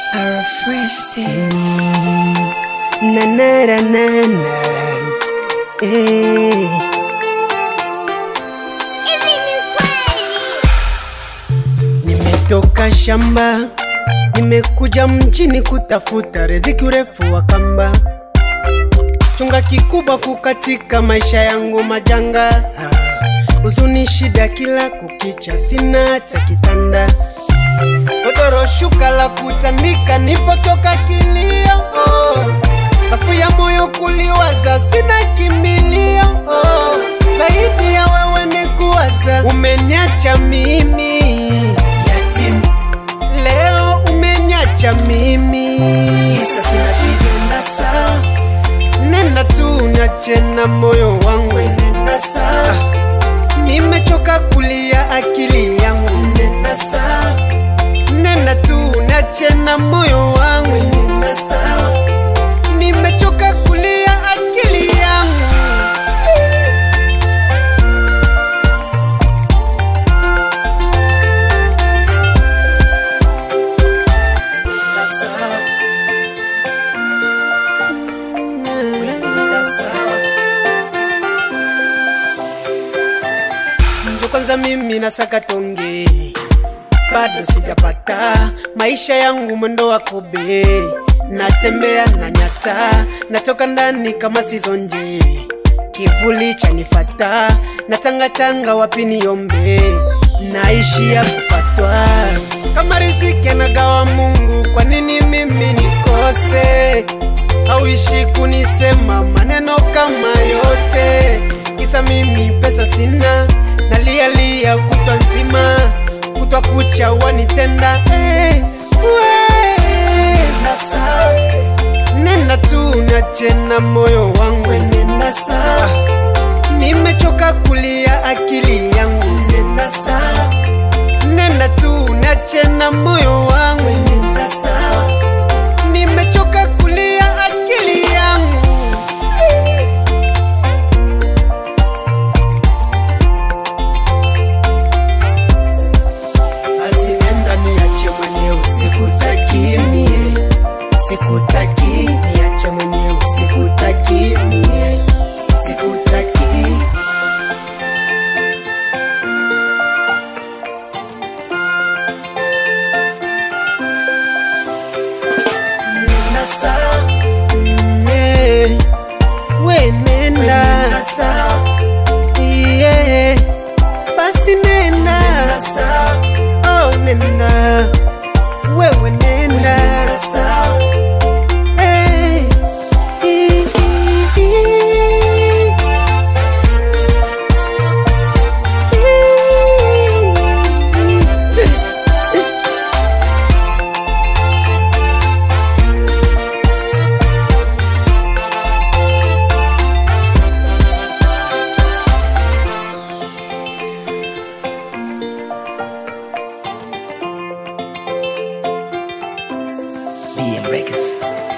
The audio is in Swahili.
Our first day. na na na na na eh. Nimetoka shamba, nimekuja mjini kutafuta riziki, urefu wa kamba. Chunga kikubwa kukatika maisha yangu majanga, huzuni, shida kila kukicha, sina hata kitanda godoro, shuka la kutandika, nipotoka kilio oh. Afu ya moyo kuliwaza, sina kimbilio oh. Zaidi ya wewe ni kuwaza, umeniacha mimi yatima, leo umeniacha mimi kisa sina kidonda saa, nenda tu niache na moyo wangu, nenda saa, nimechoka kulia akili yangu, nenda saa, nenda tu niache na moyo wangu, nenda saa, nimechoka kulia akili yangu. Ndio kwanza mimi nasaka tonge, bado sijapata maisha yangu mwendo wa kobe, natembea na nyata, natoka ndani kama sizonje, kivuli chanifata, natangatanga wapi niombe, naishi ya kufatwa kama riziki anagawa Mungu, kwa nini mimi nikose? Hauishi kunisema maneno kama yote, kisa mimi pesa sina, nalialia kutwa nzima, kutwa kucha wanitenda hey, we, nasa, nenda tu niache na moyo wangu, nenda saa, nimechoka kulia akili yangu, nenda saa, nenda tu niache na moyo wangu, nenda saa, nimechoka kulia akili yangu. Basi nenda niache mwenyewe, sikutaki mie, sikutaki niache mwenyewe, sikutaki mie, sikutaki. Nenda saa, mm, eh, we nenda saa, yeah, basi nenda oh nenda wewe nenda Eh, i- i- i- BM Records.